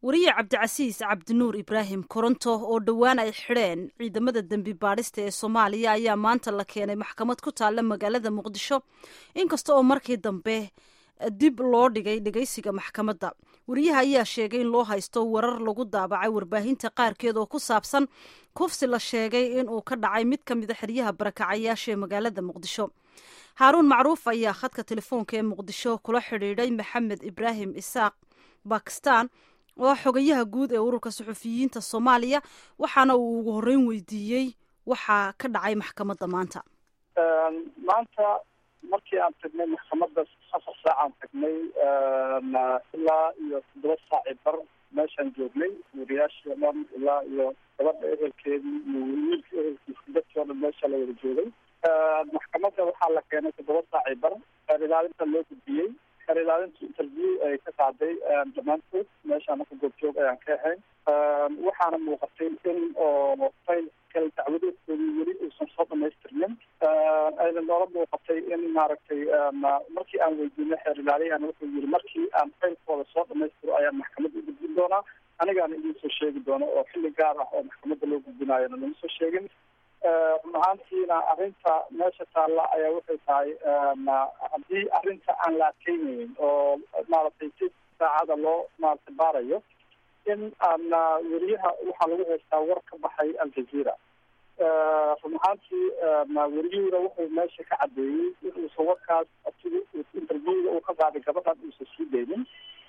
wariye cabdicasiis cabdinuur ibraahim koronto oo dhowaan ay xidheen ciidamada dembi baadhista ee soomaaliya ayaa maanta la keenay maxkamad ku taalla magaalada muqdisho inkasta oo markii dambe dib loo dhigay dhegeysiga maxkamadda wariyaha ayaa sheegay in loo haysto warar lagu daabacay warbaahinta qaarkeed oo ku saabsan kufsi la sheegay inuu ka dhacay mid ka mida xeryaha barakacayaasha ee magaalada muqdisho haaruun macruuf ayaa khadka telefoonka ee muqdisho kula xidhiidhay maxamed ibraahim isaaq bakistan oo xogayaha guud ee ururka suxufiyiinta soomaaliya waxaana uu ugu horreyn weydiiyey waxaa ka dhacay maxkamadda maanta maanta markii aan tagnay maxkamadda afar saacaan tagnay ilaa iyo toddoba saaci bar meeshaan joognay wariyaashii o dhan ilaa iyo gabadha ehelkeedii iyo wiilka ehelkiisa dadkii o dhan meesha la wada joogay maxkamadda waxaa la keenay toddoba saaci bar xeer ilaalinta loo gudbiyey xeer ilaalintu interview ay ka qaaday dhammaantood meeshaan marka goobjoog ayaan ka ahayn waxaana muuqatay in oo fayl kale dacwadeedkoodii weli uusan soo dhamaystirnin ayna noola muuqatay in maaragtay markii aan weydiinay xeer ilaaliyahan wuxuu yiri markii aan faylkooda soo dhamaystiro ayaan maxkamadda u gudbin doonaa anigaana idiin soo sheegi doono oo xilli gaar ah oo maxkamadda loo gudbinaayona nama soo sheegin run ahaantiina arrinta meesha taalla ayaa waxay tahay haddii arrinta aan la adkeynaynin oo maaragtay si saacada loo maaragtay baarayo in aan weriyaha waxaa lagu haystaa war ka baxay aljazeera run ahaantii weriyuhuna wuxuu meesha ka cadeeyey in uusan warkaas asiga interviewga uu ka qaaday gabadhan uusan sii deynin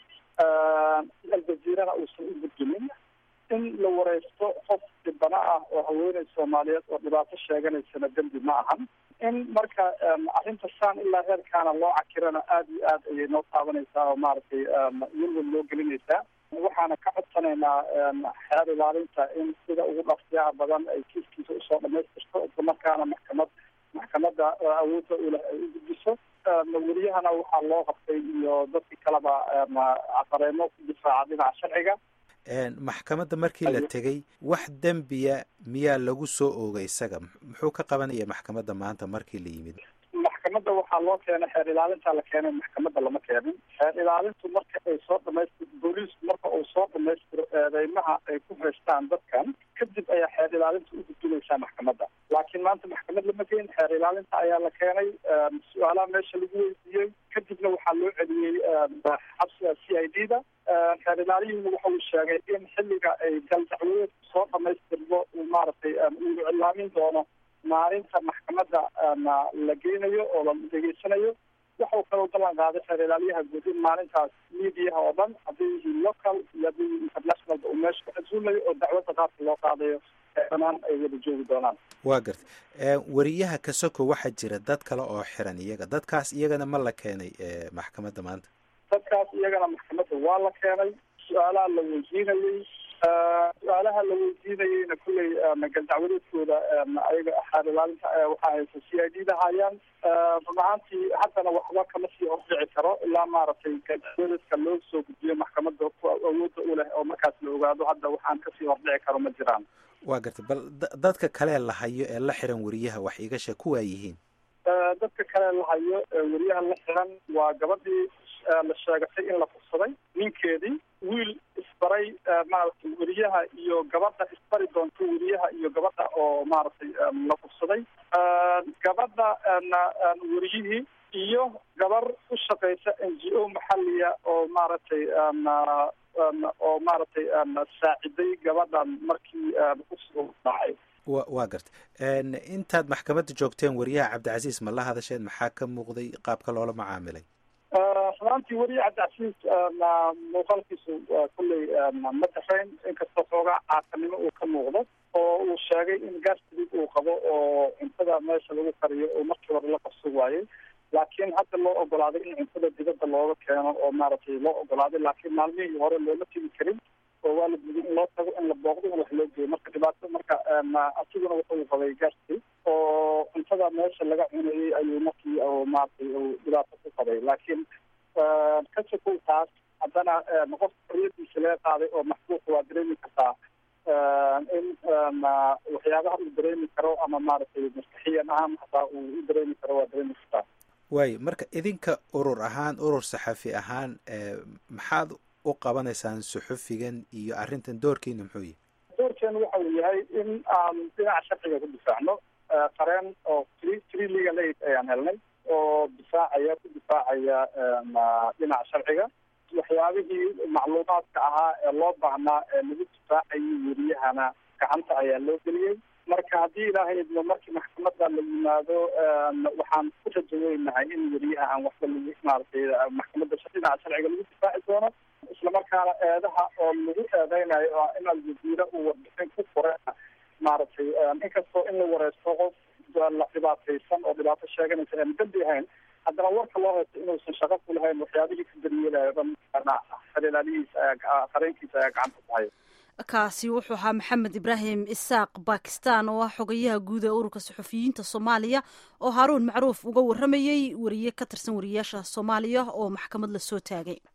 aljazeerana uusan u gudbinin in la wareysto qof dhibana ah oo haweeney soomaaliyeed oo dhibaato sheeganaysana dembi ma ahan in marka arrinta saan ilaa heerkaana loo cakirana aada iyo aad ayay noo taabanaysaa oo maaragtay welwel loo gelinaysaa waxaana ka codsanaynaa xeer ilaalinta in sida ugu dhaqsiyaha badan ay kiiskiisa usoo dhamaystirto islamarkaana maxkamad maxkamadda awoodda uleh ay u gudbiso weriyahana waxaa loo qabtay iyo dadkii kaleba cafareemo ku difaaca dhinaca sharciga maxkamadda markii la tegey wax dembiya miyaa lagu soo oogay isaga muxuu ka qabanaya maxkamadda maanta markii la yimid maxkamadda waxaa loo keenay xeer ilaalinta la keenay maxkamadda lama keenin xeer ilaalintu marka ay soo dhamaystiro booliisku marka uu soo dhamaystiro eedeymaha ay ku haystaan dadkan kadib ayaa xeer ilaalinta u gudbinaysaa maxkamadda laakiin maanta maxkamad lama geen xeer ilaalinta ayaa la keenay su-aalaha meesha lagu weydiiyey kadibna waxaa loo celiyey xabsiga c i d da xeer ilaaliyihina waxa uu sheegay in xilliga ay galdacwadeedku soo dhamaystirmo uu maaragtay uu iclaamin doono maalinta maxkamadda la geynayo oo la degeysanayo waxau kaloo ballan qaaday xeer ilaalyaha guud in maalintaas mediaha oo dhan hadday yihiin local iyo hadday yihiin internationalba uu meesha ku casuulayo oo dacwadda qaabka loo qaadayo dhanaan ay wada joogi doonaan waa garta weriyaha kasoko waxaa jira dad kale oo xiran iyaga dadkaas iyagana ma la keenay maxkamadda maanta dadkaas iyagana maxkamadda waa la keenay su-aalaha la weydiinayey su-aalaha la weydiinayeyna kulley galdacwadeedkooda ayaga xaar ilaalinta waxaa haysa c i d da hayaan run ahaantii haddana waxba kama sii hordici karo ilaa maaragtay galdacwadeedka loo soo gudbiyo maxkamadda awoodda u leh oo markaas la ogaado hadda waxaan kasii hordhici karo ma jiraan waa gartay bal dadka kale la hayo ee la xiran weriyaha wax iga sheeg kuwaa yihiin dadka kale la hayo weriyaha la xiran waa gabadhii la sheegatay in la fursaday ninkeedii wiil isbaray maaragtay weriyaha iyo gabadha isbari doonto weriyaha iyo gabadha oo maaragtay la fursaday gabadha weriyihii iyo gabar u shaqeysa n g o maxaliya oo maaragtay oo maaragtay saaciday gabadhan markii kusoo dhacay wa waa garta intaad maxkamadda joogteen weriyaha cabdicasiis ma la hadasheen maxaa ka muuqday qaabka loola macaamilay runaantii weriye cabdicasiis muuqaalkiisu kulley ma dafayn inkastoo xoogaa caasanimo uu ka muuqdo oo uu sheegay in gastric uu qabo oo cuntada meesha lagu kariyo oo markii hore la qabsan waayey laakiin hadda loo ogolaaday in cuntada dibadda looga keeno oo maaragtay loo ogolaaday laakiin maalmihii hore looma tegi karin oo waa la diiday in loo tago in la booqdo in wax loo geeyo marka dhibaato marka asiguna wuxuu qabay gastric oo cuntada meesha laga cunayey ayuu markii maaragtay dhibaato ku qabay laakiin ka sokow taas haddana qofka xoriyadiisa laga qaaday oo maxbuuqa waa dareemi kartaa in waxyaabaha uu dareemi karo ama maaragtay maskaxiyan ahaan hataa uu u dareemi karo waa dareemi kartaa waayo marka idinka urur ahaan urur saxafi ahaan maxaad u qabanaysaan suxufigan iyo arrintan doorkiina muxuu yahy doorkeenu waxa uu yahay in aan dhinaca sharciga ku difaacno qareen oo tree tree legal aid ayaan helnay oo difaacaya ku difaacaya dhinaca sharciga waxyaabihii macluumaadka ahaa ee loo baahnaa ee lagu difaacayay weriyahana gacanta ayaa loo geliyey marka haddii ilaahay idmo markii maxkamadda la yimaado waxaan ku rajaweynahay in weriyaha aan waxba lagu maaragtay maxkamadda dhinaca sharciga lagu difaaci doono islamarkaana eedaha oo lagu eedeynayo oo in aljaziira uu warbixin ku qoray maaragtay inkastoo in la wareysto qof la dhibaataysan oo dhibaato sheeganaysa aan dambi ahayn haddana warka loo haysto inuusan shaqo ku lahayn waxyaabihii ka daryeelayo dhan xalilaalihiisa ayaa qareenkiisa ayaa gacanta ku haya kaasi wuxuu ahaa maxamed ibraahim isaaq bakistan oo ah xogayaha guud ee ururka suxufiyiinta soomaaliya oo haaruun macruuf uga waramayey wariye ka tirsan wariyaasha soomaaliya oo maxkamad la soo taagay